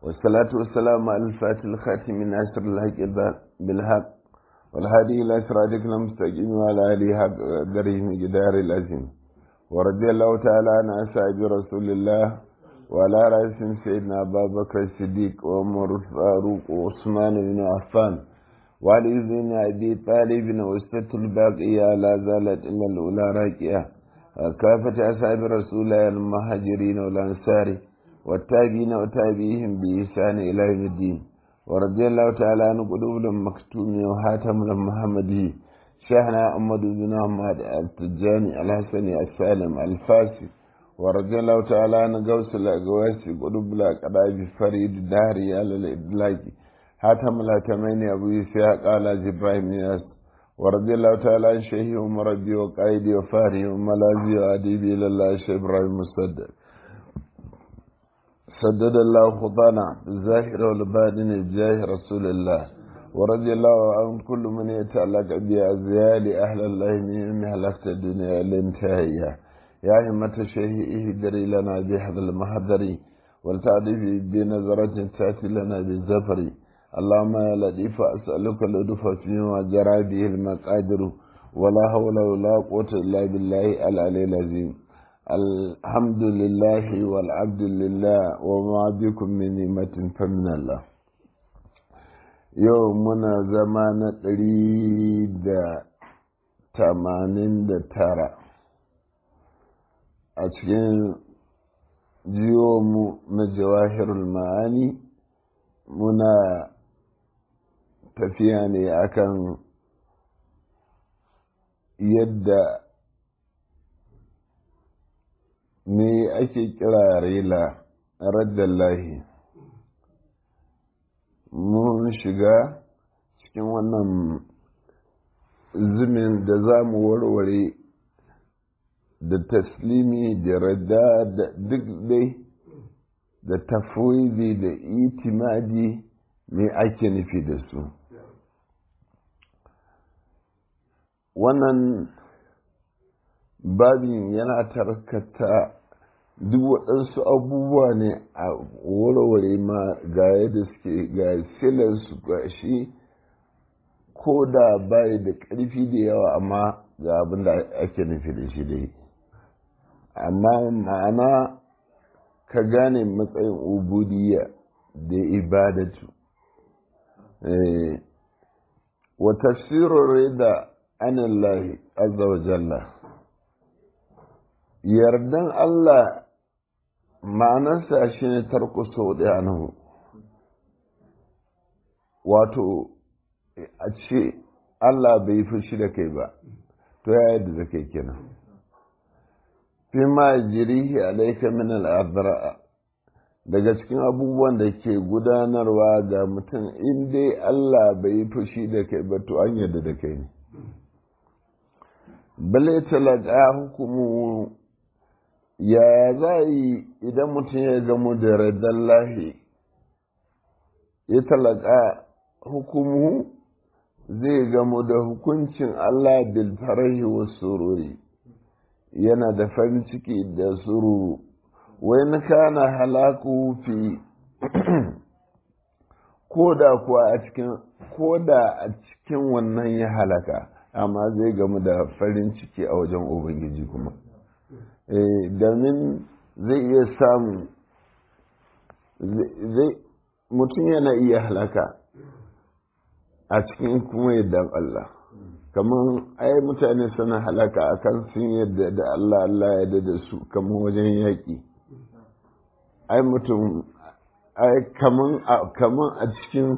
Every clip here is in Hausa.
والصلاة والسلام على الفاتح الخاتم من أسر الحق بالحق والهادي إلى صراطك المستقيم وعلى آله حق قدره جدار العظيم ورضي الله تعالى عن أصحاب رسول الله وعلى رأسهم سيدنا أبا بكر الصديق وعمر الفاروق وعثمان بن عفان وعلي بن أبي طالب وسط الباقية لا زالت إلا الأولى راكية كافة أصحاب رسول الله المهاجرين والأنصار والتابعين وتابعيهم بإحسان إلى يوم الدين ورضي الله تعالى عن قلوب المكتوم وحاتم المحمدي شيخنا أحمد بن أحمد التجاني الحسني السالم الفاسي ورضي الله تعالى عن قوس الأقواس قلوب الأقراب فريد الدهري على الإدلاج حاتم الهتمين أبو إسحاق على إبراهيم ناس ورضي الله تعالى عن شيخي ومربي وقائدي وفاري وملاذي وأديبي إلى الله شيخ إبراهيم مصدق سدد الله خطانا بالظاهر والباطن بجاه رسول الله ورضي الله عن كل من يتعلق بأزيال أهل الله من هلكت الدنيا الانتهائية يا همة الشيخ اهدري لنا بهذا المحضر ولتعرف بنظرة تأتي لنا بالزفر اللهم يا لطيف أسألك اللطف فيما جرى به المقادر ولا حول ولا قوة إلا بالله العلي العظيم الحمد لله والعبد لله وما بكم من نعمة فمن الله يومنا زمان تريد تمانين ترى أتكين جيوم مجواهر المعاني منا تفياني أكن يد me ake kira rela raddallahi mun shiga cikin wannan zimin da za mu warware da taslimi da radda da duk dai da tafwidi da itimadi me ake nufi da su wannan babin yana tarkata duk waɗansu abubuwa ne a warware ma ga yadda suke ga silarsu ga shi ko da bai da ƙarfi da yawa amma ga abin da ake nufi da shi dai amma ma'ana ka gane matsayin ubudiyya da ibadatu wa tafsirin da anillahi azza wa jalla yardan Allah ma'anarsa shi ne tarko sau ɗaya nahu wato a ce Allah bai fushi da kai ba to ya yadda da kai kenan fi ma jirihi alaika min al'adara daga cikin abubuwan da ke gudanarwa ga mutum in dai Allah bai fushi da kai ba to an yadda da kai ne bale talaka hukumu ya za yi idan mutum ya gamu da radar lahi ya talaka hukumu zai gamu da hukuncin Allah bil farahi wa sururi yana da farin ciki da sururu wai na kana halaku fi koda kuwa a cikin koda a cikin wannan ya halaka amma zai gamu da farin ciki a wajen ubangiji kuma domin zai iya samu mutum yana iya halaka a cikin kuma yadda Allah kamar ai mutane suna halaka a kan sun yadda da Allah Allah ya da su kamar wajen yaƙi ai mutum ai kamar a cikin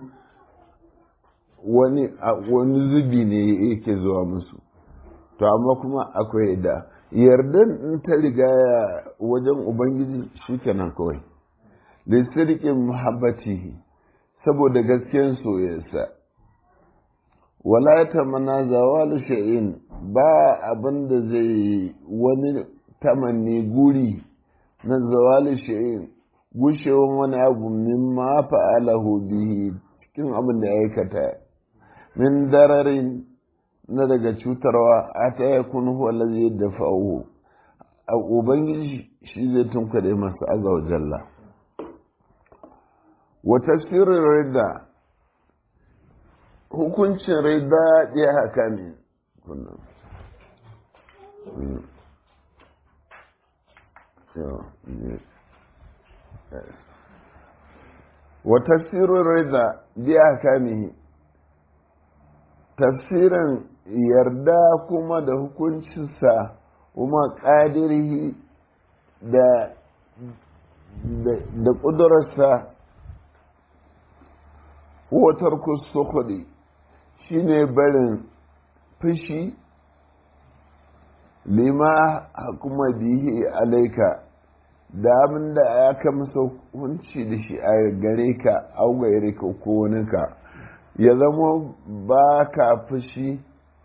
wani wani zubi ne yake zuwa musu to amma kuma akwai da yardan in ta rigaya wajen ubangiji shikenan kawai da sirkin muhabbatihi saboda gaskiyar soyayya wala ta mana zawal sha'in ba abin da zai wani tamanni guri na zawal sha'in gushewan wani abu min ma fa'alahu bihi cikin abin da ya aikata min dararin na daga cutarwa a ta ya kun huwa lazi da fa'uhu a ubangiji shi zai tunkade masa azza wa jalla wa tafsirin rida hukuncin rida ya haka ne kunnan wa tafsirin rida ya haka ne tafsirin yarda kuma da hukuncinsa kuma ƙadirihi da da ƙudurarsa watar kusukuri shi ne barin fushi lima kuma bihi alaika da abin da aka masa hunci da shi a gare ka augayar ka ko waninka ya zama ba ka fushi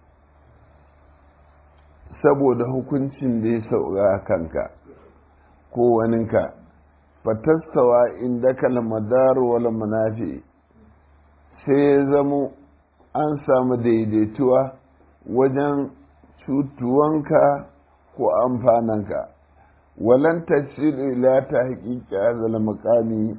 saboda hukuncin da ya sauka kanka ko waninka fatastawa inda kalmadar wala manafi sai ya zamo an samu daidaituwa wajen cutuwanka ko amfananka walan tafsir ila ta haƙiƙa zala makami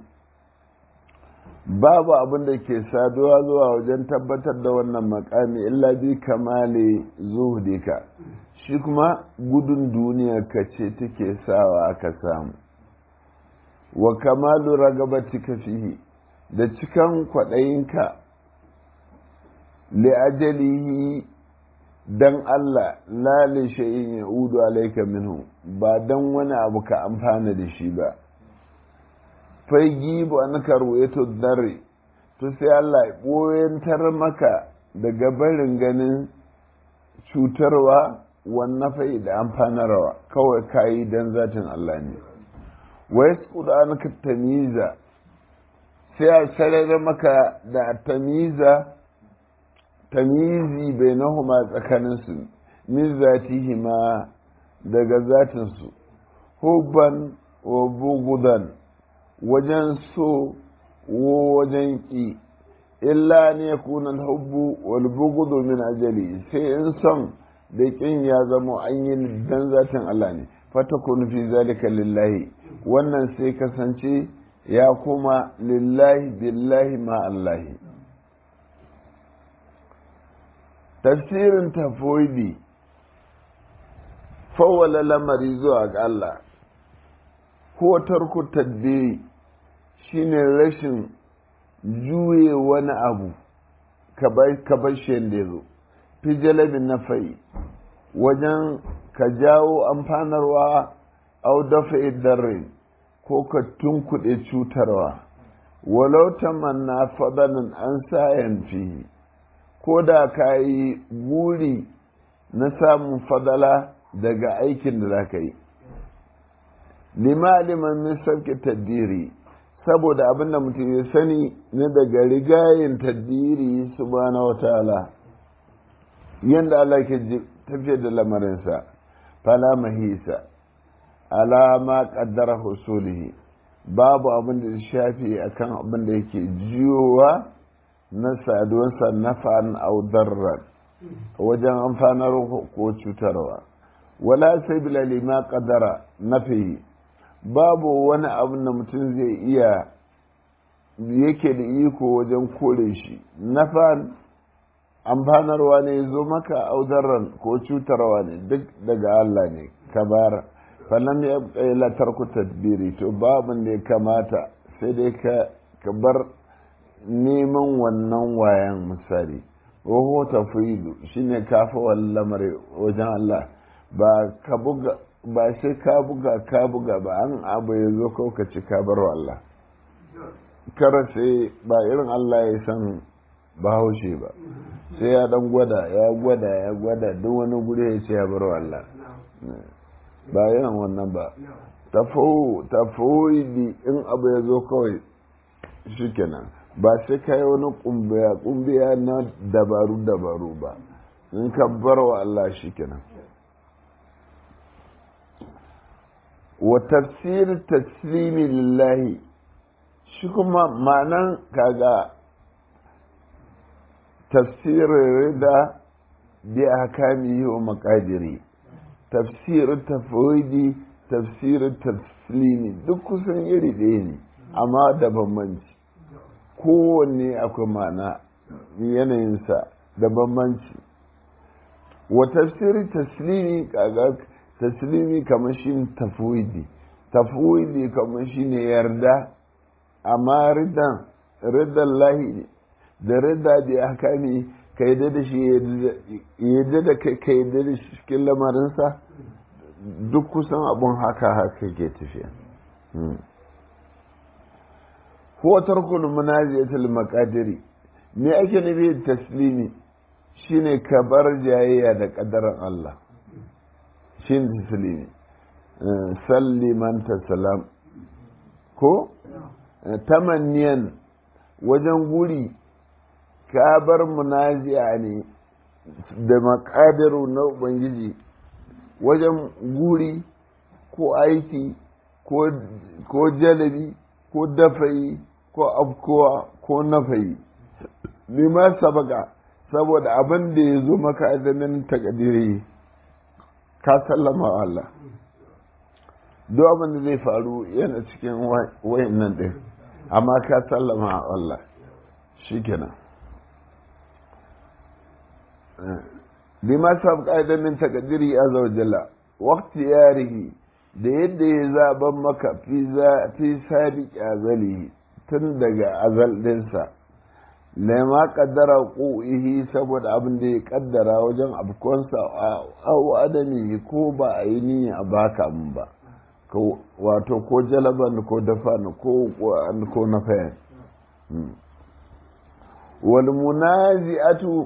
babu abin da ke saduwa zuwa wajen tabbatar da wannan makami illa bi kamale zuhudika shi kuma gudun duniya ka ce take sawa aka samu wa kamalu ragabatika fihi da cikan kwaɗayinka li'ajalihi dan Allah lali shay'in ya'udu alayka minhu ba dan wani abu ka amfana da shi ba fai gibu an karwaito dare to sai Allah ya ɓoyantar maka daga barin ganin cutarwa wannan fai da amfanarwa kawai kayi dan zatin Allah ne wa yasqudu anka tamiza sai a sarar maka da tamiza tamizi bainahuma tsakaninsu min zatihima daga zatinsu hubban wa bugudan wajen so wo wajen ƙi illa ne kunan hubbu wal bugudu min ajali sai in son da ƙin ya zama an yi dan zatin Allah ne fatakun fi zalika lillahi wannan sai kasance ya kuma lillahi billahi ma Allahi tafsirin tafoidi fawwala lamari zuwa ga Allah ko tarku tadbiri shine rashin juye wani abu ka bar shi da zo fi jalabin na fai wajen ka jawo amfanarwa au dafa darrin ko ka tunkuɗe cutarwa walau tamanna fadanin an sayan fihi ko da ka yi buri na samun fadala daga aikin da za ka yi lima-liman min sauke taddiri saboda abin da mutum ya sani na daga rigayen taddiri subhanahu wa ta'ala yadda Allah ke tafiyar da lamarinsa fala mahisa alama kaddara husulihi babu abin da ya shafi akan abin da yake jiyowa na saduwarsa nafa'an audarran wajen amfanar ko cutarwa wala sai bila lima kadara nafi babu wani abin da mutum zai iya yake da iko wajen kore shi nafa'an amfanarwa ne zo maka audarran ko cutarwa ne duk daga Allah ne kabara fallam ya la tarku tadbiri to babin da ya kamata sai dai ka bar neman wannan wayan misali waho tafridu shine kafa wallamar wajen Allah ba ka buga ba sai ka buga ka buga ba an abu ya zo kau ka ci ka bar Allah kara sai ba irin Allah ya san bahaushe ba sai ya dan gwada ya gwada ya gwada duk wani guri ya ce ya bar Allah ba irin wannan ba tafoidi in abu ya zo kawai shikenan ba sai ka yi wani kumbiya kumbiya na dabaru dabaru ba in ka bar wa Allah shi kenan wa tafsir taslimi lillahi shi kuma ma'anan kaga tafsirin rida bi ahkamihi wa maqadiri tafsirin tafwidi tafsirin taslimi duk kusan iri ɗaya ne amma da bambanci kowanne akwai ma'ana yanayinsa da bambanci wa tafsiri taslimi kaga taslimi kamar shi tafwidi tafwidi kamar shi ne yarda amma ridan ridan lahi da rida da ya kame ka yadda da shi yadda da kai ka yadda da shi cikin lamarinsa duk kusan abun haka haka ke tafiya ko tarkul munaziyatul maqadiri me ake nufi da taslimi shine ka bar jayayya da kadarin Allah shine taslimi salliman tasalam ko tamanniyan wajen guri ka bar munazi'a ne da makadiru na ubangiji wajen guri ko aiki ko jalabi ko dafayi ko afkowa ko nafayi lima sabaka saboda abin da ya zo maka azamin takadiri ka sallama wa Allah duk abin da zai faru yana cikin wayan nan ɗin amma ka sallama wa Allah shi kenan lima sabaka azamin takadiri azza wa jalla waqti yarihi da yadda ya zaben maka fi sabiq azalihi tun daga azal dinsa lama kaddara ƙu'ihi saboda abin da ya kaddara wajen abkonsa au adami ko ba a yi niyya a baka mun ba wato ko jalaban ko dafan ko ko na fayan wal munazi'atu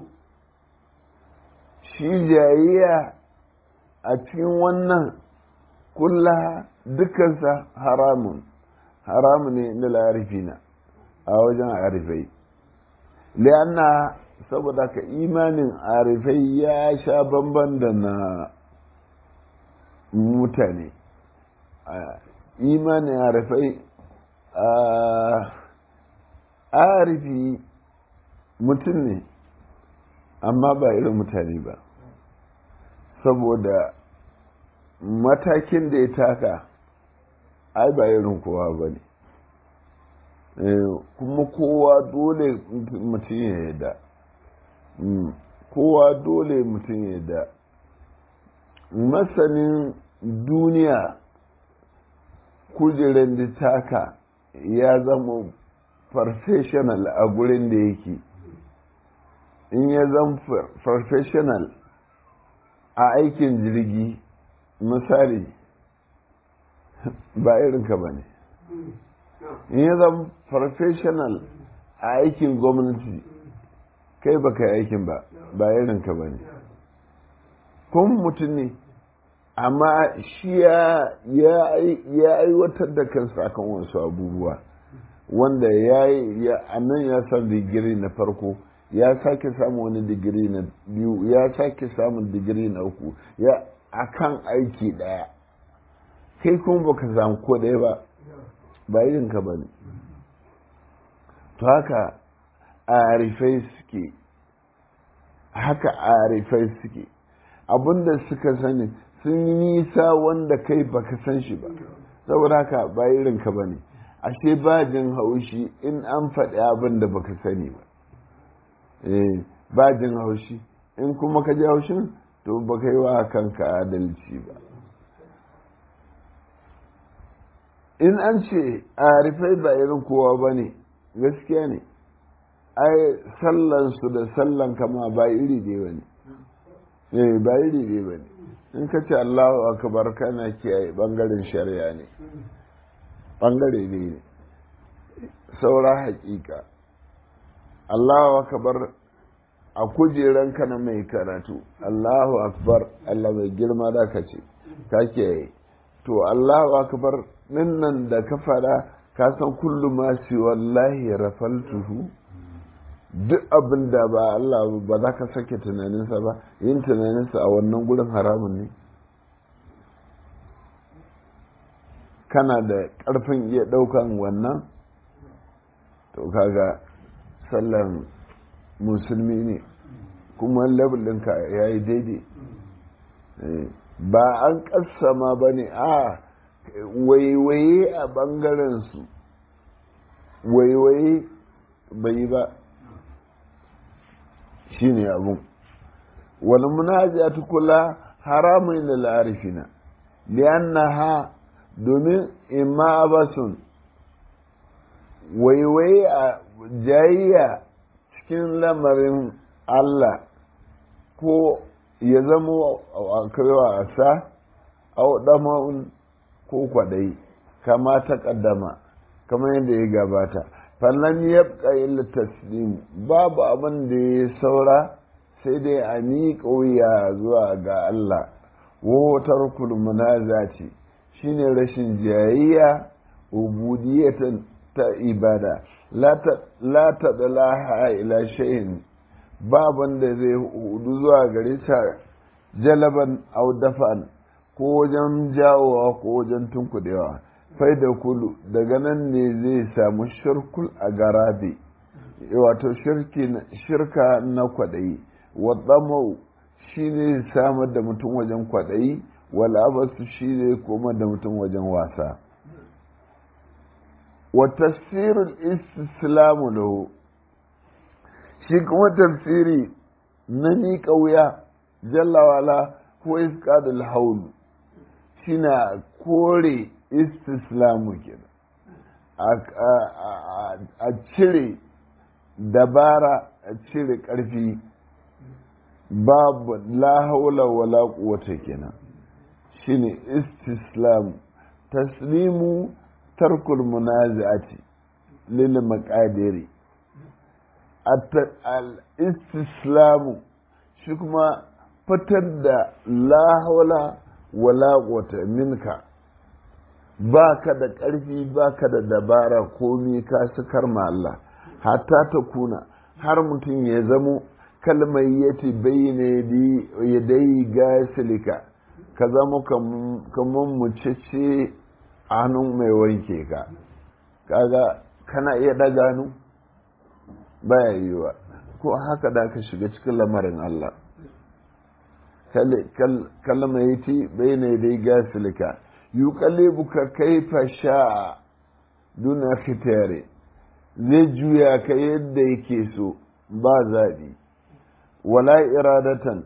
shi jayayya a cikin wannan kullaha dukansa haramun haramun ne na larifina a wajen arifai lianna saboda ka imanin arifai ya sha bamban da na mutane imanin arifai arifi mutum ne amma ba irin mutane ba saboda matakin da ya taka ai ba irin kowa ba ne kuma kowa dole mutum ya yada kowa dole mutum ya yada masanin duniya kujerar da taka ya zama professional a gurin da yake in ya zama professional a aikin jirgi misali ba irinka ba ne in ya zama professional a aikin gwamnati kai ba ka aikin ba ba irinka ba ne kun mutum ne amma shi ya aiwatar da kansa akan wasu abubuwa wanda ya yi a nan ya san digiri na farko ya sake samun wani digiri na biyu ya sake samun digiri na uku ya akan aiki daya kai kuma baka samu ko ɗaya ba ba irinka ba ne to haka arifai suke haka arifai suke abinda suka sani sun yi nisa wanda kai baka san shi ba saboda haka ba irinka ba ne ashe ba jin haushi in an faɗi abin da baka sani ba ba jin haushi in kuma ka ji haushin to baka yi wa kanka adalci ba in an ce arifai ba irin kowa ba ne gaskiya ne ai sallansu da sallan kama ba iri ne ba ne ba iri ne ba ne in ka ce allahu akbar kana kiyaye bangaren shari'a ne bangare ne ne saura hakika allahu akbar a kujeranka na mai karatu allahu akbar allah mai girma da ka ce ka kiyaye to allahu akbar nan da ka fada ka san kullum ma shi wallahi rafaltuhu duk abin da ba Allah ba za ka sake tunaninsa ba yin tunaninsa a wannan gurin haramun ne kana da ƙarfin iya ɗaukan wannan to kaga sallan musulmi ne kuma labulinka ya yi daidai ba an ƙasama ba ne a waiwaye a ɓangarensu waiwaye bai yi ba shi ne abun wani munajatu kula haramun da la'arifina liyannaha domin imma basun waiwai a jayayya cikin lamarin Allah ko ya zama a kaiwa a sa auɗama'un ko kwaɗayi kama ta ƙaddama kamar yadda ya gabata fallan yabqa illa taslim babu abin da ya saura sai dai a miƙa wuya zuwa ga Allah wotar kulmuna ce shine rashin jayayya ubudiyatan ta ibada la ta dalaha ila shay'in baban da zai hudu zuwa gare ta jalaban au dafan ko wajen jawowa ko wajen tunkudewa fai da kulu daga nan ne zai samu shirkul a garabe wato shirka na kwaɗayi wadamau shi ne samar da mutum wajen kwaɗayi wal'abasu shi ne koma da mutum wajen wasa wa tafsirul islamu lahu shi kuma tafsiri na miƙa wuya jallawala ko iskadul haulu shi na kore istislamu kenan a cire dabara a cire ƙarfi babu la haula wala quwwata kenan shine istislam taslimu tarkul munazi'ati lil maqadiri al istislamu shi kuma fitar da la haula wala quwwata minka ba ka da ƙarfi ba ka da dabara komi ka sukar ma Allah hatta ta kuna har mutum ya zamo kalmar yati bayyana ya dai gasilika ka zama kamar mucece a hannun mai wanke ka kaga kana iya daga nu baya yiwa ko haka da ka shiga cikin lamarin Allah kalmar yati bayyana ya dai gasilika yuqallibuka kaifa sha'a duna khitare zai juya ka yadda yake so ba zaɓi wala iradatan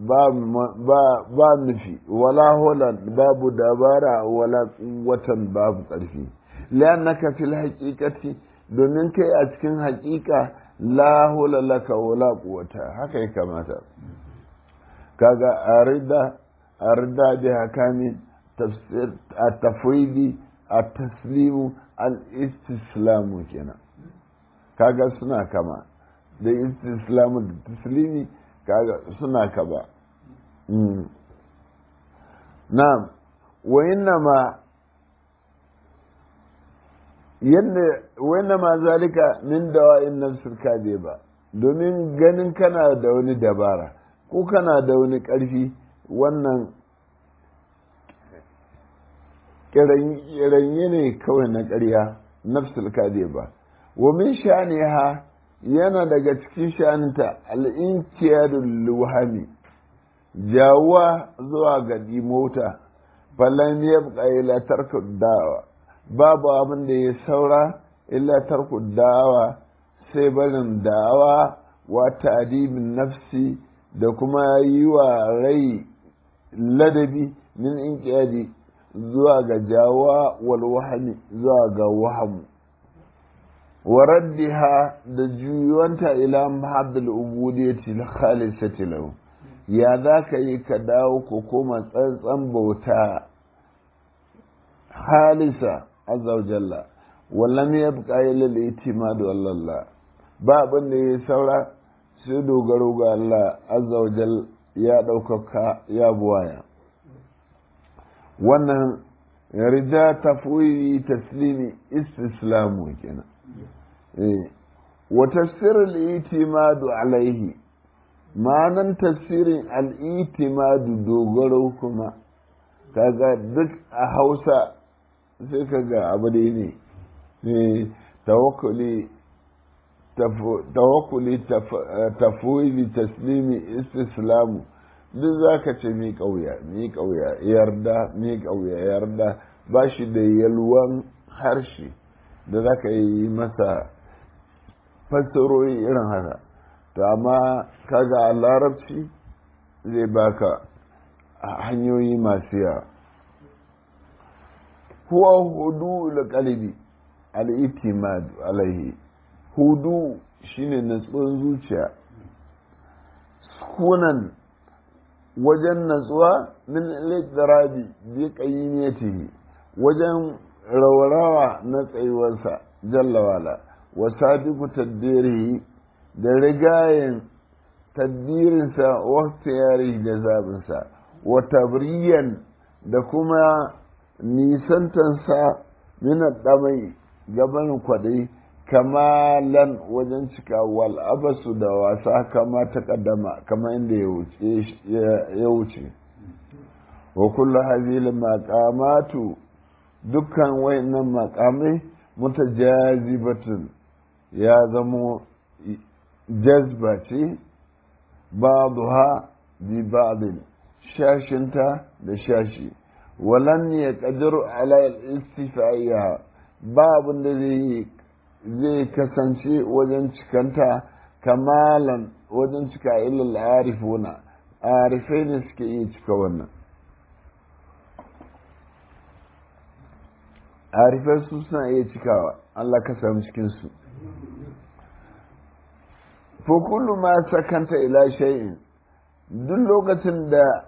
ba nufi wala holan babu dabara wala watan babu ƙarfi la'annaka fil haqiqati domin kai a cikin haƙiƙa la hula laka wala quwwata haka ya kamata kaga arida arida bi hakami tafsir at-tafwidi at-taslimu al-istislamu kenan kaga suna kama da istislamu da taslimi kaga suna kaba na'am wa innama yadda wanda ma zalika min dawa'in nafsul ba domin ganin kana da wani dabara ko kana da wani ƙarfi wannan kiranye ne kawai na ƙarya nafsul ba wa min sha'niha yana daga cikin sha'aninta al'inkiyarul luhami jawuwa zuwa ga dimota falan yabqa ila tarku dawa babu abin da ya saura illa tarku dawa sai barin dawa wa ta'dibin nafsi da kuma yi wa rai ladabi min inqiyadi zuwa ga jawa wal wahami zuwa ga wahamu wa raddiha da juyuwanta ila mahabbal ubudiyyati khalisati lahu ya za ka yi ka dawo ko koma tsantsan bauta halisa azza wa jalla wallam yabqa ila al-i'timad wallallah ba abin da ya saura sai dogaro ga Allah azza wa jalla ya ɗaukaka ya buwaya wannan rida tafwiri taslimi istislamu kenan wa tafsir al-i'timadu alaihi ma'anan tafsirin al-i'timadu dogaro kuma kaga duk a Hausa sai kaga abu da ne tawakkuli tawakkuli tafwili taslimi istislamu duk za ka ce mi ƙauya mi ƙauya yarda mi ƙauya yarda ba shi da yalwan harshe da za ka yi masa fassarori irin haka to amma kaga a larabci zai baka hanyoyi masu yawa huwa hudu da kalibi al'itimad alaihi hudu shine natsuwan zuciya sukunan wajen natsuwa min littarabi bi qayyimiyatihi wajen rawarawa na tsayuwarsa jalla wala wa sabiqu tadbirihi da rigayen tadbirinsa wa tayari da zabinsa wa tabriyan da kuma nisantansa min damai gaban kwadai kamalan wajen cika wal abasu da wasa kama ta kaddama kama inda ya wuce wa kullu hadhihi maqamatu dukkan wayannan maqamai mutajazibatun ya zamo jazba ce ba'daha bi ba'din shashinta da shashi walan ya qadiru ala al-istifaiha babun da zai zai kasance wajen cikanta kamalan wajen cika ilil arifuna arifai ne suke iya cika wannan arifai su suna iya cikawa Allah ka samu cikinsu fa kullu ma sakanta ila shay'in duk lokacin da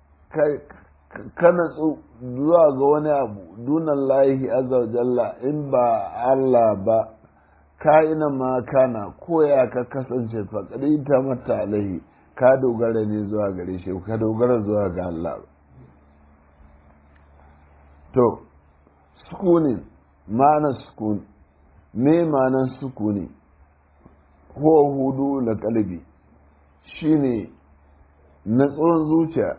ka natsu zuwa ga wani abu dunan lahi azza wa jalla in ba Allah ba ka'ina ma kana koya ka kasance faƙari ta mata alaihi ka dogara ne zuwa gare shi ka dogara zuwa ga Allah to sukunin ma'anar sukun me ma'anar sukuni huwa hudu da kalbi shine natsuwan zuciya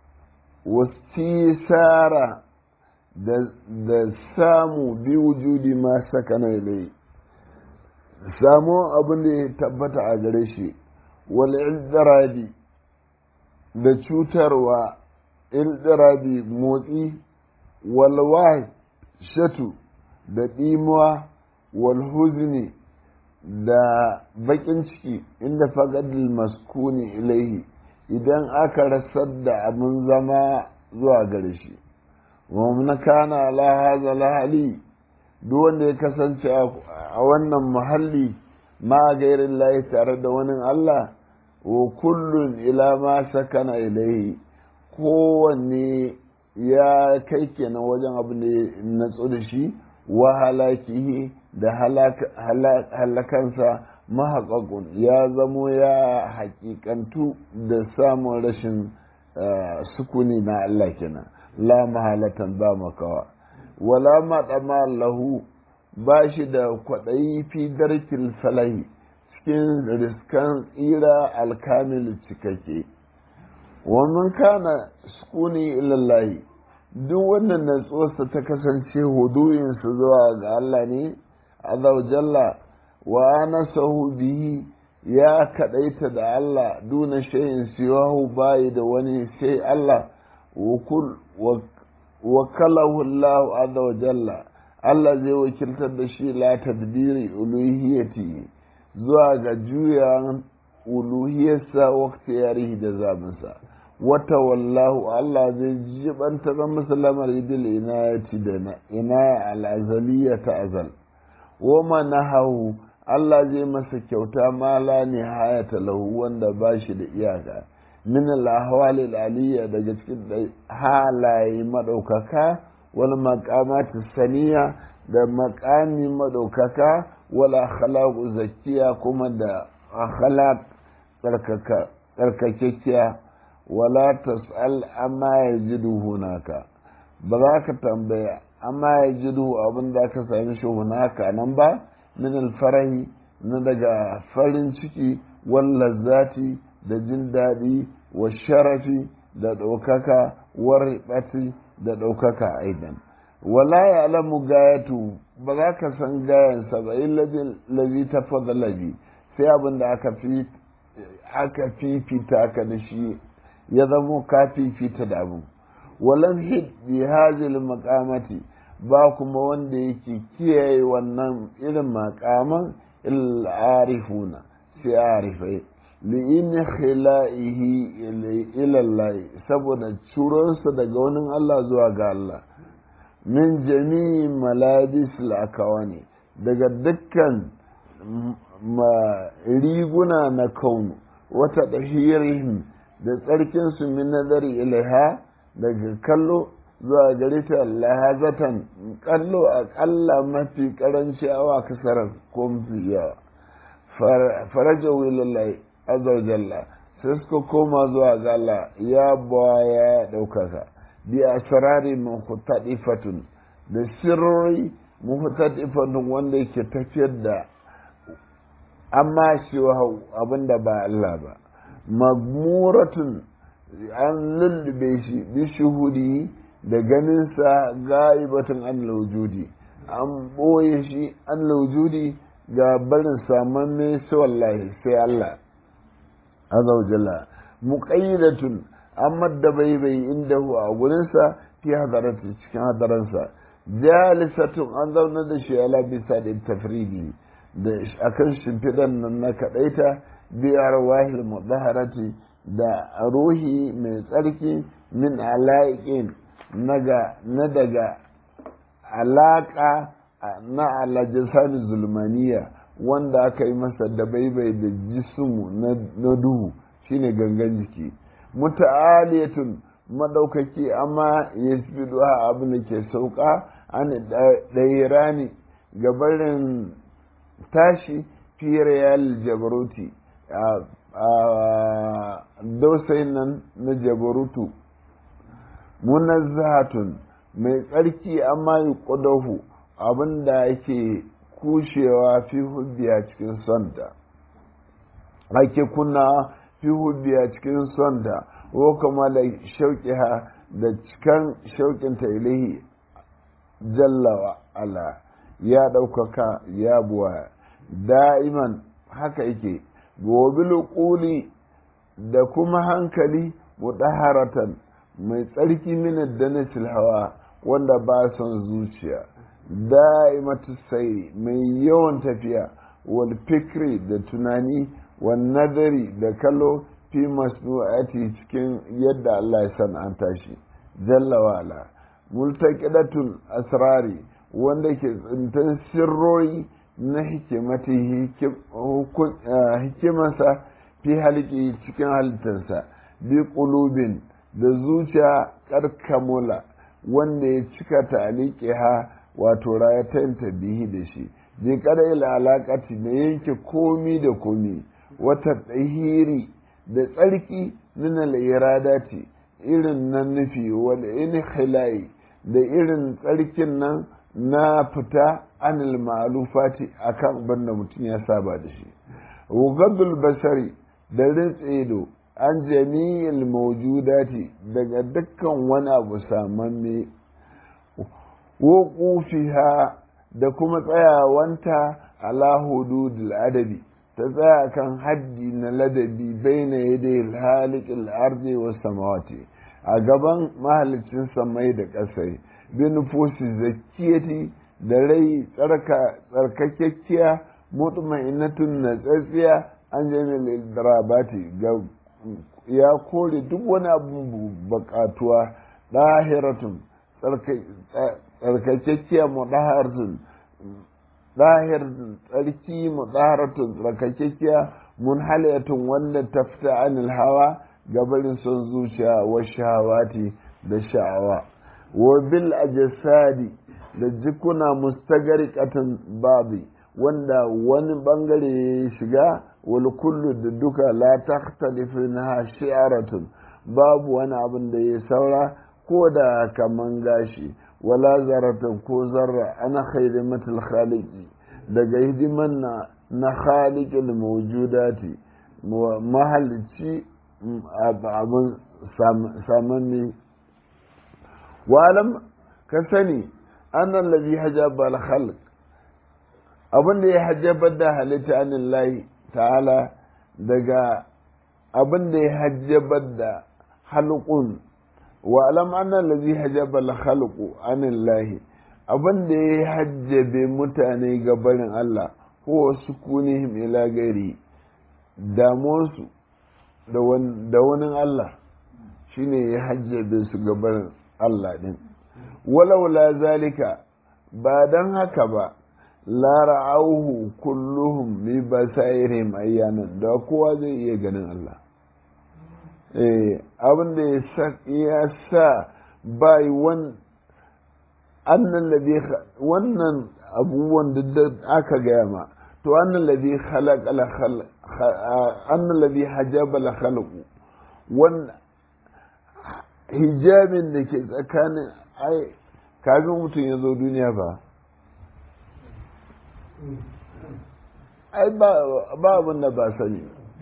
wastisara da samu bi wujudi ma sakana ilai samu abin da ya tabbata a gare shi wal ildirabi da cutarwa ildirabi motsi wal shatu da ɗimuwa wal huzni da baƙin ciki inda fagadil maskuni ilaihi idan aka rasar da abin zama zuwa gare shi wa kana ala hadha lahali duk wanda ya kasance a wannan muhalli ma gairin layi tare da wani Allah wa kullun ila ma sakana ilaihi kowanne ya kai kenan wajen abin da ya natsu da shi wa halakihi da halakansa mahaƙaƙun ya zamo ya haƙiƙantu da samun rashin sukuni na Allah kenan la mahalatan ba makawa wala maɗama lahu ba shi da kwaɗayi fi darkil falahi cikin riskan tsira alkamil cikakke wannan kana sukuni ilallahi duk wannan natsuwarsa ta kasance hudu'insa zuwa ga Allah ne azau jalla wa nasahu bihi ya kaɗaita da Allah duna shayin siwahu bayi da wani sai Allah wakalahu Allah azza wa jalla Allah zai wakiltar da shi la tadbiri uluhiyati zuwa ga juyan uluhiyarsa wakti yarihi da zabinsa wata wallahu Allah zai jibanta zan musulmar idil inayati da ina al'azaliya ta azal wa manahahu Allah zai masa kyauta ma la nihayata lahu wanda ba shi da iyaka min al-ahwal al-aliyya daga cikin halaye madaukaka wal maqamat saniya da maqami madaukaka wal akhlaq zakkiya kuma da akhlaq tsarkaka tsarkakekiya wala tas'al amma yajidu hunaka ba za ka tambaya amma yajidu abin da ka sami shi hunaka nan ba min alfarahi na daga farin ciki wallazati da jin daɗi wa sharafi da ɗaukaka warɓati da ɗaukaka aidan wala ya alamu gayatu ba za ka san gayansa ba illajin lazi ta fadalabi sai abin da aka fi aka fifita ka da shi ya zamo ka fifita da abu walan hid bi hazil maqamati ba kuma wanda yake kiyaye wannan irin makaman arifuna sai arifai li'in khila'ihi ilallahi saboda curonsa daga wani Allah zuwa ga Allah min jami'i malabis ne daga dukkan riguna na kaunu wata ɗahirihim da tsarkinsu min nazari ilaiha daga kallo zuwa gare ta lahazatan kallo aƙalla mafi ƙaranci awa kasarar ko mafi yawa faraja wilalai azawajalla sai suka koma zuwa ga Allah ya baya ya ɗaukaka bi asrari muhtadifatun da sirri muhtadifatun wanda yake tafiyar da amma shi abinda ba Allah ba magmuratun an lullube shi bi shuhudi da ganinsa ga'ibatun an laujudi an ɓoye shi an laujudi ga barin saman mai sai wallahi sai Allah azawajalla muqayyidatun amma da bai bai inda a gurinsa fi hadarati cikin hadaransa jalisatun an zauna da shi ala bisa da tafridi da akan shimfiɗan nan na kaɗaita biyar wahil mudaharati da ruhi mai tsarki min ala'iƙin na daga alaƙa na alajisani zulmaniya wanda aka yi masa da baibai da jismu na duhu shine gangan jiki muta'aliyatun madaukaki amma ya ha abin da ke sauka an ɗairani gabarin tashi fiye yal jabaruti a dausayin nan na jabarutu munazzahatun mai tsarki amma yi ƙudahu abin da ake kushewa fi hubbiya cikin sonta ake kunna fi hubbiya cikin sonta ko kuma da shauƙiha da cikan shauƙinta ilahi jallawa ala ya ɗaukaka ya buwa da'iman haka yake gobe ƙuli da kuma hankali mudaharatan mai tsarki min danatil hawa wanda ba son zuciya da'imatu sai mai yawan tafiya wal fikri da tunani wal nadari da kallo fi masnu'ati cikin yadda Allah ya san'anta shi jalla wa'ala multaqidatul asrari wanda ke tsintan sirroyi na hikimati hikimarsa fi halki cikin halittarsa bi qulubin da zuciya karkamula wanda ya cika talike ha wato rayatanta bihi da shi bi kada ila alaƙati da yanke komi da komi wata tsahiri da tsarki min al-iradati irin nan nufi wal inkhilai da irin tsarkin nan na fita anil ma'alufati akan banda mutum ya saba da shi wugaddul basari da rintsido an jami'il mawjudati daga dukkan wani abu samamme wuqufiha da kuma tsayawanta ala hududul adabi ta tsaya kan haddi na ladabi baina yadai halikin arzi wa samawati a gaban mahalicin samai da ƙasai bin nufosi zakiyati da rai tsarkakekkiya mutmainatun na tsatsiya an jami'ar darabati ga ya kore duk wani abu bakatuwa ɗahiratun tsarkakekkiya mudaharatun ɗahir tsarki mudaharatun tsarkakekkiya munhaliyatun wanda ta fita anil hawa gabarin son zuciya wa shahawati da sha'awa wa bil ajsadi da jikuna mustagariqatan babi wanda wani bangare ya shiga wal kullu da duka la takhtalifu minha shi'aratun babu wani abin da ya saura ko da kaman gashi wala zaratan ko zarra ana khaidimatul khaliqi daga hidiman na na khaliqil mawjudati mahalicci abin samanni walam ka sani annan lazi hajjaba al-khalq abin da ya hajjabar da halitta anin layi ta'ala daga abin da ya hajjabar da halqun wa alam annan lazi hajjaba al-khalqu anin lahi abin da ya hajjabe mutane ga barin Allah ko sukunihim ila gairi damuwarsu da wani Allah shine ya hajjabe su gaban Allah din walaula zalika ba don haka ba lara'auhu kulluhum bi basairihim ayyanan da kowa zai iya ganin Allah eh abin da ya sa bai wan annan ladhi wannan abubuwan da aka gaya ma to annan ladhi khalaqa la khalq annan ladhi hajaba la khalq wan hijabin da ke tsakanin ai kafin mutum ya zo duniya ba ai ba abin da ba sani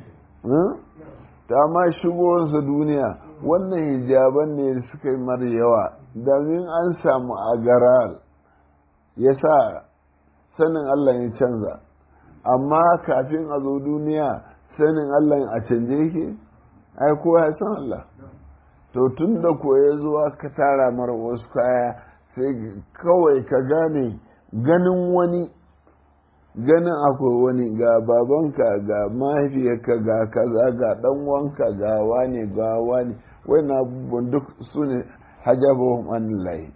ta ma shigowarsa duniya wannan hijaban ne suka yi mara yawa domin an samu agaral ya sa sanin Allah ya canza amma kafin a zo duniya sanin Allah a canje yake ai kowa ya san Allah to tun da ko ya zuwa ka tara mara wasu kaya sai kawai ka gane ganin wani ganin akwai wani ga babanka ga mahaifiyarka ga kaza ga dan wanka ga wani ga wani na abubuwan duk su ne hajjabahun anilahi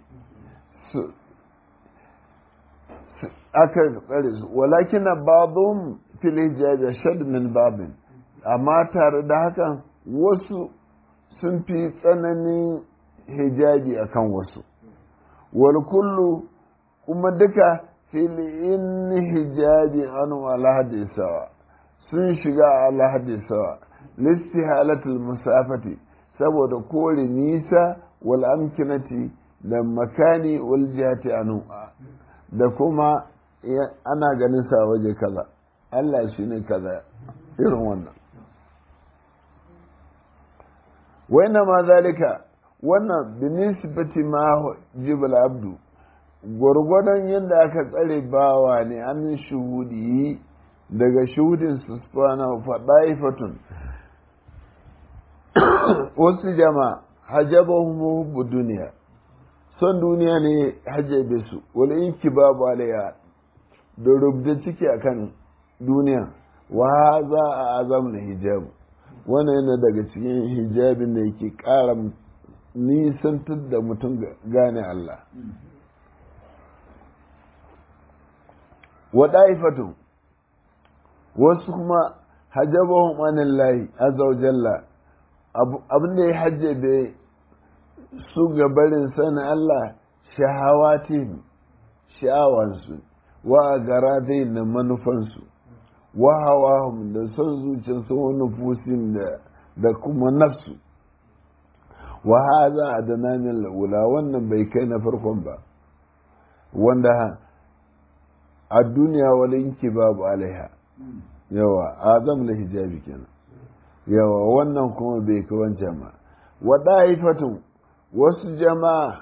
aka tsare su walakin na babun fil hijabi shad min babin amma tare da hakan wasu sun fi tsananin hijabi akan wasu wal kullu kuma duka filin hijabi an alhadi sawa sun shiga alhadi sawa listi halatul musafati saboda kore nisa wal amkinati da makani wal jihati anu da kuma ana ganin sa waje kaza Allah shi ne kaza irin wannan waina ma zalika wannan binisbati ma jibal abdu gwargwadon yadda aka tsare bawa ne an shuhudi daga shuhudin su spana faɗaifatun wasu jama hajjabahum hubbu duniya son duniya ne hajjabe su wani inki babu alaiya da rubda ciki akan duniya wa za a azam na hijabu wannan yana daga cikin hijabin da yake ƙara nisantar da mutum gane Allah wa ɗaifatu wasu kuma hajjabahum anillahi azza wa jalla abin da ya hajjabe su gabarin sanin Allah shahawatin sha'awansu wa garadai na manufansu wa hawahum da son zuciyarsu wa nufusin da kuma nafsu wa haza adana min la'ula wannan bai kai na farkon ba wanda a duniya walinki babu alaiha yawa azam na hijabi kenan yawa wannan kuma bai kai wancan ba wa da'ifatun wasu jama'a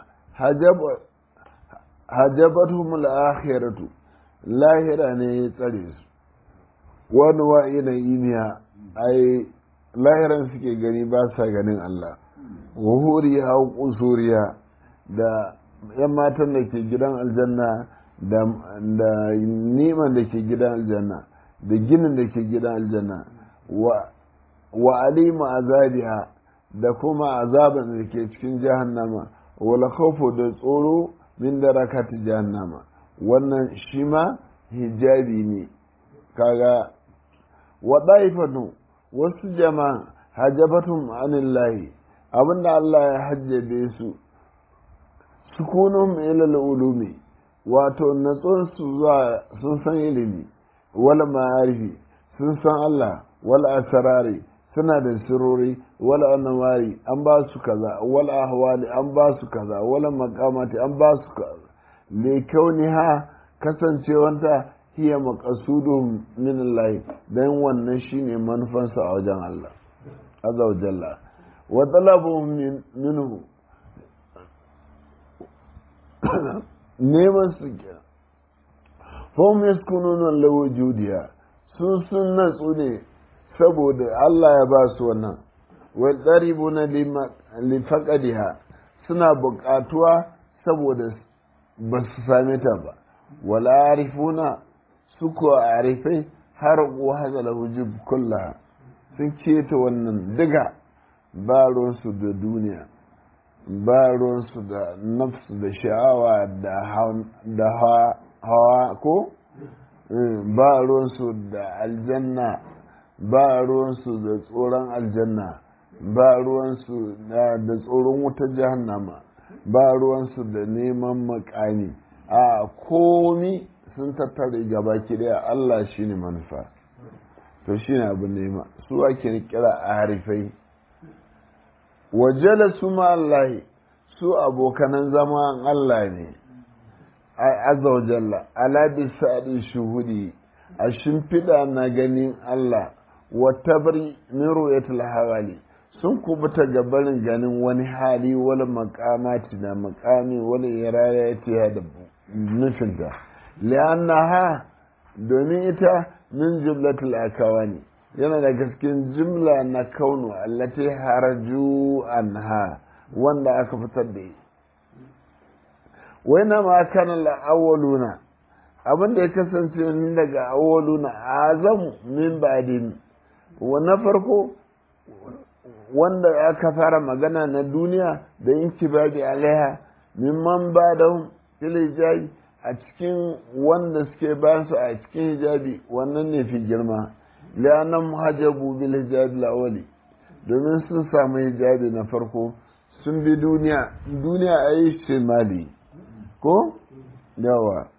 hajabatuhum al-akhiratu lahira ne ya tsare su wani wa ina imiya ai lahiran suke gani ba sa ganin Allah wa huriya wa kusuriya da yan matan da ke gidan aljanna da niman da ke gidan aljanna da ginin da ke gidan aljanna wa alima azabiha da kuma azaban da ke cikin jahannama wala khawfu da tsoro min darakati jahannama wannan shi ma hijabi ne kaga wa daifatu wasu jama'a hajabatum anillahi abinda Allah ya hajjabe su sukunum ila ulumi wato natsun su zuwa sun san ilimi wala ma'arifi sun san Allah wala asrari suna da sirori wala annawari an ba su kaza wala ahwali an ba su kaza wala makamati an ba su kaza le kauniha kasancewanta hiya maqasudun min Allah dan wannan shine manufansa a wajen Allah azza wa jalla wa talabu minhu neman su ke fom yaskununa lawujudiya sun sun natsu ne saboda Allah ya ba su wannan wa daribuna lifaqadiha suna buƙatuwa saboda ba su same ta ba wala arifuna su kuwa a arifai har hazala hujub kulla sun keta wannan diga ba ruwansu da duniya ba ruwansu da nafsu da sha'awa da hawa ko ba ruwansu da aljanna ba ruwansu da tsoron aljanna ba ruwansu da tsoron wutar jahannama ba ruwansu da neman makami a komi sun tattare gaba daya Allah shi ne manufa to shi ne abin nema su ake kira a harifai wajala su ma Allah su abokanan zaman Allah ne azza wa jalla ala bisadi shuhudi a shimfiɗa na ganin Allah wa tabri min ru'yatil hawali sun kubuta gabarin ganin wani hali wani makamati na makami wani irayati da nufinta li'annaha domin ita min jumlatul akawani yana da cikin jumla na kaunu allati haraju anha wanda aka fitar da wai na ma kana la'awaluna abin da ya kasance daga awaluna azam min ba'din wa na farko wanda aka fara magana na duniya da yin kibabi alaiha mimman ba da hijabi a cikin wanda suke ba su a cikin hijabi wannan ne fi girma liyanan muhajabu bil hijabi lawali domin sun samu hijabi na farko sun bi duniya duniya a yi shimali ko yawa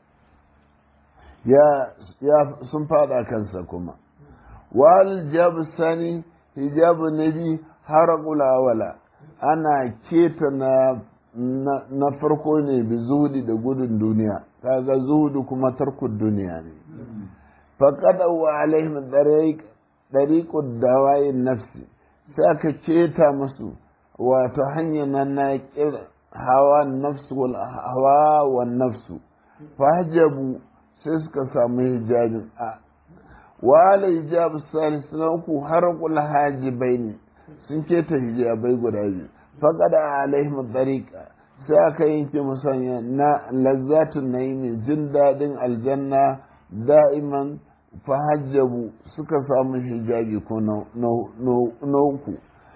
ya sun fada kansa kuma wal hijabu sani hijabu nabi harakul awala ana keta na na farko ne bi zuhudi da gudun duniya kaga zuhudu kuma tarkun duniya ne faqad wa alaihim dariq dariqud dawayin nafsi sai aka keta musu wato hanyar nan na hawa nafsu wal hawa wan nafsu fahajabu sai suka samu hijabin a wala hijab salis na uku harakul hajibai ne sun keta hijabai guda biyu faƙada alaihim tsarika sai aka yanke musanya na lazzatun na yi jin daɗin aljanna da'iman fahajjabu suka samu hijabi ko na uku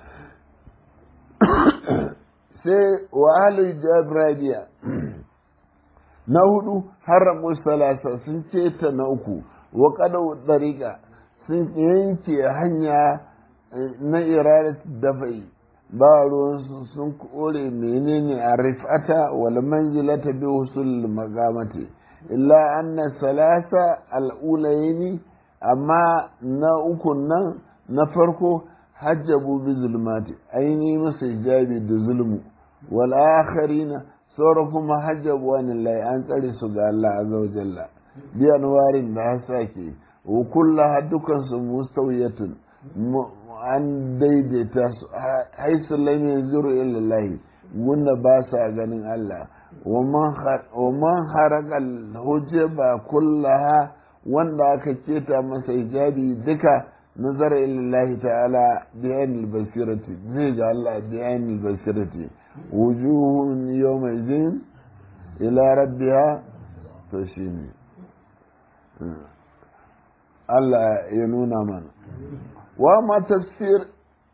sai wa hijab rabiya na hudu haramu salasa sun keta na uku wa kadau tsarika sun yanke hanya na iradat dafa'i ba ruwansu sun kore menene a rifata wal manzilata bi husul magamati illa anna salasa al'ulaini amma na ukun nan na farko hajjabu bi zulmati aini masa hijabi da zulmu wal akharina sauran kuma hajjabu wani lai an tsare su ga Allah azza wa jalla bi anwarin da hasake wa kullaha dukansu mustawiyatun an daidaita su haisu lam yanzuru ila wanda ba sa ganin Allah wa man haraka hujaba kullaha wanda aka keta masa hijabi duka nazara ila ta'ala bi ainil basirati zai ga Allah bi ainil basirati wujuhun yawma idin ila rabbiha to shine Allah ya nuna mana وما تفسير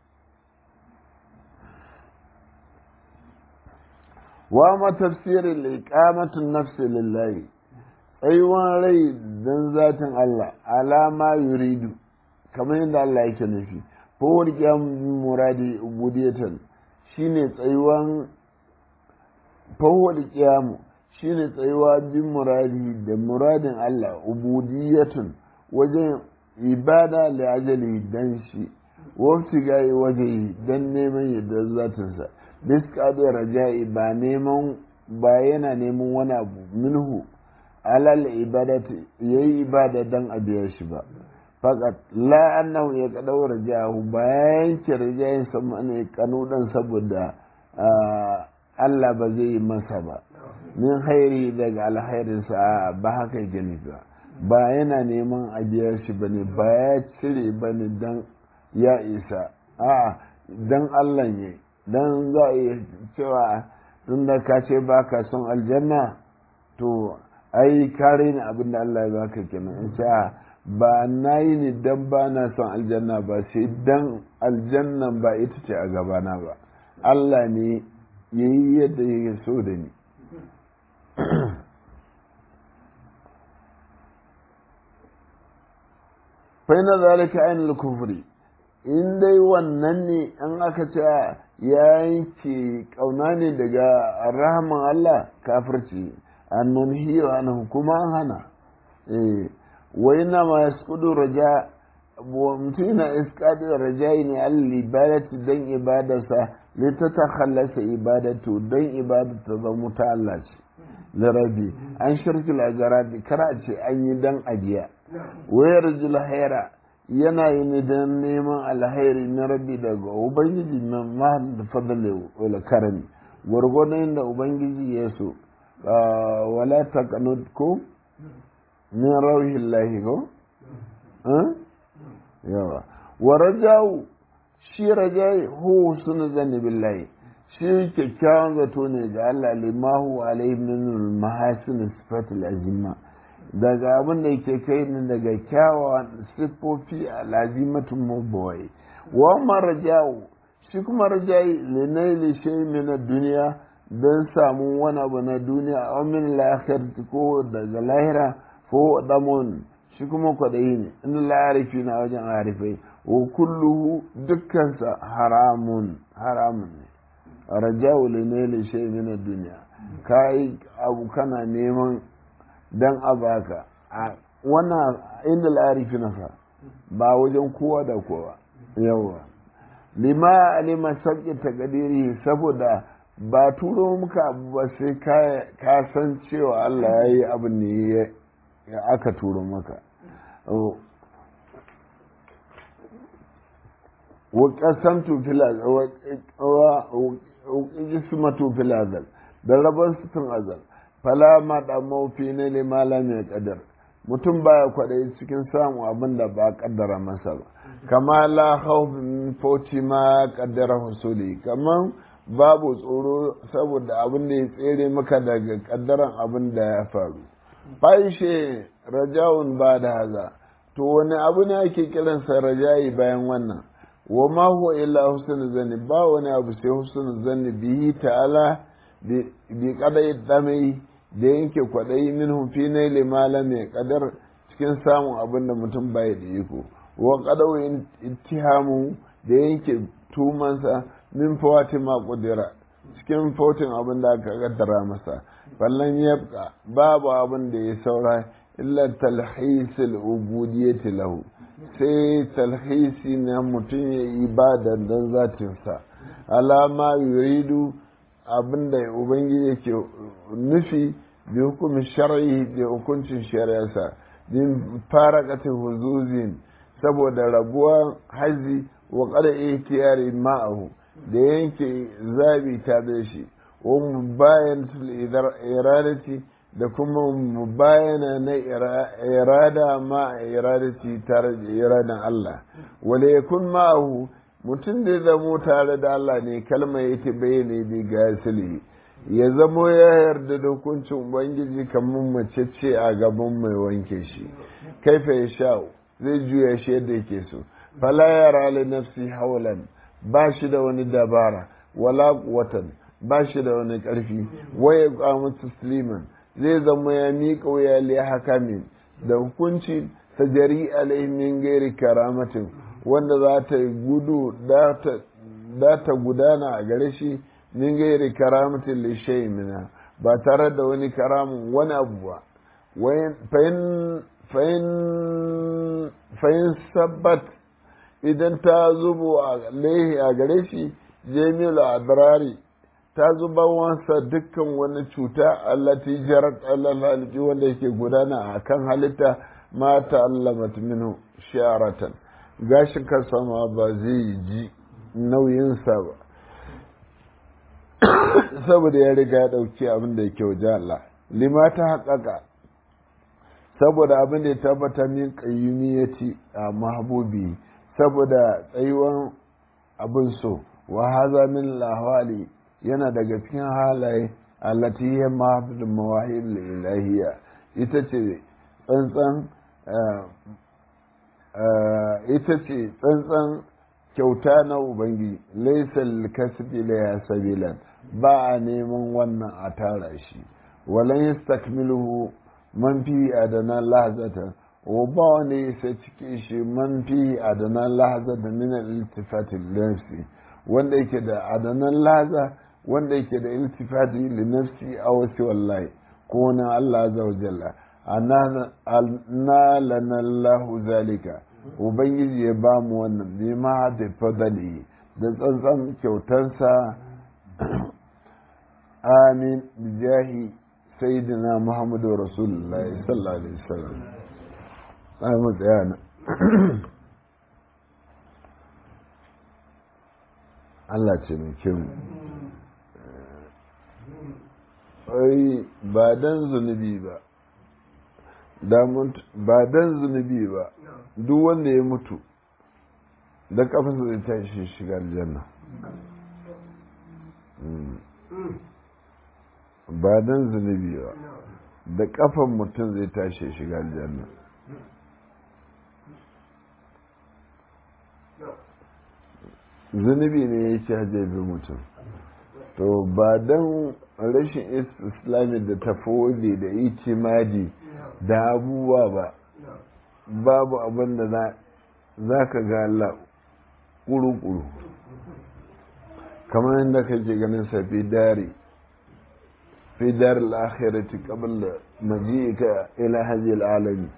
وما تفسير الإقامة النفس لله أيوان ري دن ذات الله على ما يريد كما عند الله يكنفي فهو القيام مرادي عبودية shine tsayuwan fawwal qiyamu shine tsayuwa bin muradi da muradin Allah ubudiyatun wajen ibada li ajali dan shi wafti gayi waje dan neman yadda zatinsa biska da raja'i ba neman ba yana neman wani abu minhu alal ibadati yayi ibada dan a biya shi ba faqat la annahu ya kadau rajahu bayan ki rajayin sama ne kanudan saboda Allah ba zai yi masa ba min hairi daga alhairinsa ba haka gani ba ba yana neman a biya shi ba ne ba ya cire ba ne don ya isa a don Allah ne don za a iya cewa tun da ka ce ba ka son aljanna to ai kare ni abin da Allah ya baka kenan in ce ba na yi ni dan ba na son aljanna ba sai dan aljannan ba ita ce a gabana ba Allah ne ya yi yadda ya so da ni fai na zalika ainihin kufuri in dai wannan ne an aka ce ya yanke kauna ne daga rahaman Allah kafirci an hiyo an kuma an hana wai na ma ya skudu raja mutum yana iskadi rajayi ne al ibadati dan ibadarsa lita ta khallasa ibadatu dan ibadatu zama ta Allah ce larabi an shirkul ajarabi kara ce an yi dan ajiya wayar julhaira yana yi ne don neman alhairi na rabi daga ubangiji na mahal da fadale wala karami gwargwadon da ubangiji ya so wala taqanud ko min rauhin lahi ko yawa wa rajau shi rajai hu sunu zanni billahi shi kyakkyawan zato ne ga Allah limahu alaihi min mahasin sifatil azima daga abin da yake kai ni daga kyawawan siffofi a lazimatun mabawai wa marajau shi kuma rajai linaili shay min duniya don samu wani abu na duniya a min lahir ko daga lahira ko damun shi kuma kwaɗayi ne in larifi na wajen arifai wa kulluhu dukkansa haramun haramun ne rajau linaili shay min duniya kai abu kana neman dan a baka a wannan inda la'arifi nasa ba wajen kowa da kowa yawa lima alima sauƙi ta ƙadiri saboda ba turo muka abu ba sai ka san cewa Allah ya yi abin ne ya aka turo maka wa ƙasamtu fil azal da rabon sutun azal fala ma da maufi ne ne malam ya kadar mutum baya kwaɗayi cikin samun abin da ba kaddara masa ba kama la khawfin fauci ma kaddara husuli kaman babu tsoro saboda abin da ya tsere maka daga kaddaran abin da ya faru faishe rajawun ba da haza to wani abu ne ake kiransa rajayi bayan wannan wa ma huwa illa husnul zanni ba wani abu sai husnul zanni bihi ta'ala bi kadai damai da yanke kwaɗayi minhum fi naili malam ya kadar cikin samun abin da mutum bai da iko wa kadau ittihamu da yanke tumansa min fawati ma kudira cikin fautin abin da aka kaddara masa fallan yabqa babu abin da ya saura illa talhisil ubudiyyati lahu sai talhisi na mutum ya ibada don zatinsa alama yuridu abin da ubangiji yake nufi bi hukumin shar'i da hukuncin shari'arsa din faraqatin huzuzin saboda rabuwar hazi wa qada ihtiyari ma'ahu da yanke zabi ta da shi wa mubayanatul iradati da kuma mubayana na irada ma iradati tare da iradan Allah wala yakun ma'ahu mutum da zamo tare da Allah ne kalma yake bayyana bi gasili ya zamo ya yarda da hukuncin ubangiji kamar mace ce a gaban mai wanke shi kaifa ya sha zai juya shi yadda yake so fala yara li nafsi haulan ba shi da wani dabara wala watan ba shi da wani karfi waya qamu tasliman zai zama ya miƙa wuya li hakamin da hukunci tajari alaihi min gairi karamatin wanda za ta gudu da ta gudana a gare shi min gairi karamatin lishai mina ba tare da wani karamin wani abu ba fahim sabbat idan ta zubo a laihi a gare shi jamilu adrari ta zuba wansa dukkan wani cuta allati jarat alal wanda yake gudana a kan halitta ma ta'allamat minhu sharatan gashin kansa ma ba zai ji nauyinsa ba saboda ya riga ya ɗauki abin da yake wajen Allah lima ta haƙaƙa saboda abin da ya tabbata min ƙayyumiyati a mahabubi saboda tsayuwan abin so wa haza min lahwali yana daga cikin halaye allati ya mahabdin mawahib ilahiyya ita ce tsantsan ita ce tsantsan kyauta na ubangi laisal kasbi la ya sabilan ba a neman wannan a tara shi walan yastakmiluhu man fi adana lahzata wa ba wani ya cike shi man fi adana lahzata min al-iltifati nafsi wanda yake da adanan laza wanda yake da iltifati li nafsi aw si wallahi ko na Allah azza wa jalla anna lana Allah zalika ubangiji ya ba mu wannan ne ma da fadali da tsantsan kyautarsa amin bijahi sayyidina muhammadu rasulullahi sallallahu alaihi wasallam ai mu tsaya na Allah ce mai kyau ai ba dan zunubi ba ba dan zunubi ba duk wanda ya mutu da kafasa zai tashi shiga aljanna ba dan zunubi ba da kafan mutum zai tashi shiga aljanna zunubi ne ya ce hajjabi mutum to ba don rashin islami da tafoli da itimadi da abubuwa ba babu abin da za ka ga Allah ƙuru-ƙuru kamar yadda kake ganin sa fi dari fi dari al'akhirati qabla maji'ika ila hadhihi al'alami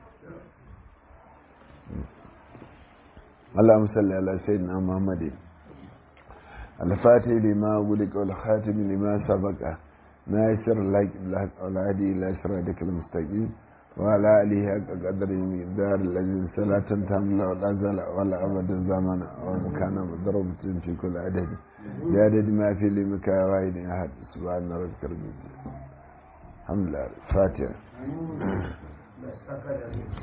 اللهم صل على سيدنا محمد الفاتح لما ولك والخاتم لما سبق ناصر لك الحق والهدي الى صراطك المستقيم وعلى اله حق قدره مقدار الذي صلاة تملا ولا زال ولا ابد الزمن ومكان مضروبة في كل عدد بعدد ما في لمك واحد احد سبحان ربك رب العزة الحمد لله فاتحة